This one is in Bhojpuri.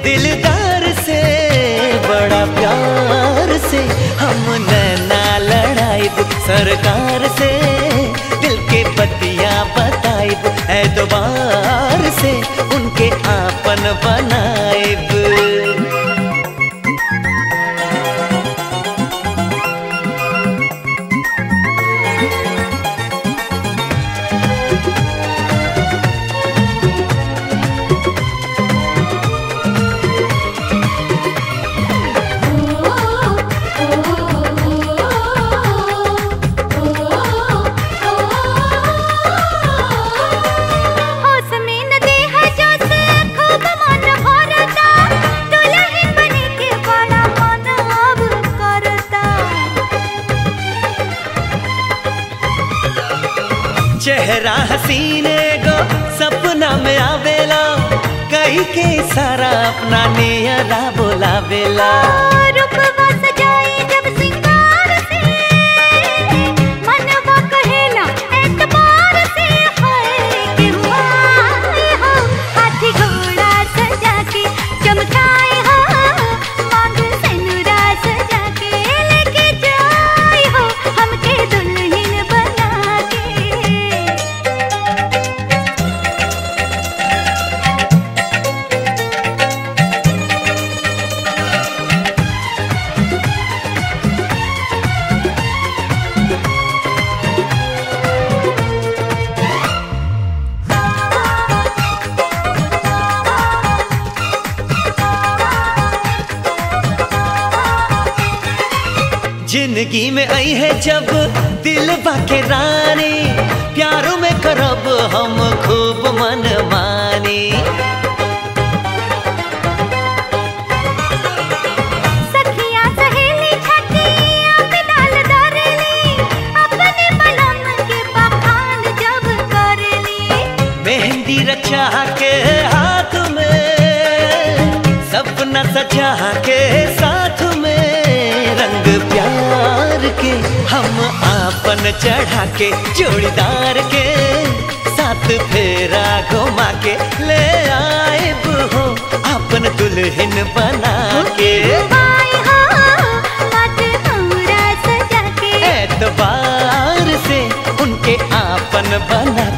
दिलदार से बड़ा प्यार से हम नैना लड़ाइब सरकार से दिल के बतिया बताइब एतबार से उनके आपन बनाइब होश में न देहा जोश खूब मन भरता दुल्हन बने के बड़ा मन अब करता चेहरा हसीने गो सपना में आवेला कई के सारा अपना नियरा बोलावेला रूपवा सजाई जब सिंगार से मनवा कहेला एतबार से है कि हुआ हो हाथी घोड़ा सजा के चमकाए हो मांग सेनुरा सजा के लेके जाए हो हमके दुल्हन बना के जिंदगी में आई है जब दिल बाके रानी प्यारों में करब हम खूब मन मानी सखिया सहेली छठिया पे डाल दरली अपने बलम के बखान जब करली मेहंदी रचा के हाथ में सपना सजा के साथ में रंग प्यार के हम आपन चढ़ा के जोड़ीदार के साथ फेरा घुमा के ले आए हो अपन दुल्हन बना के आए हो मत पूरा सजा के एतबार से उनके आपन बना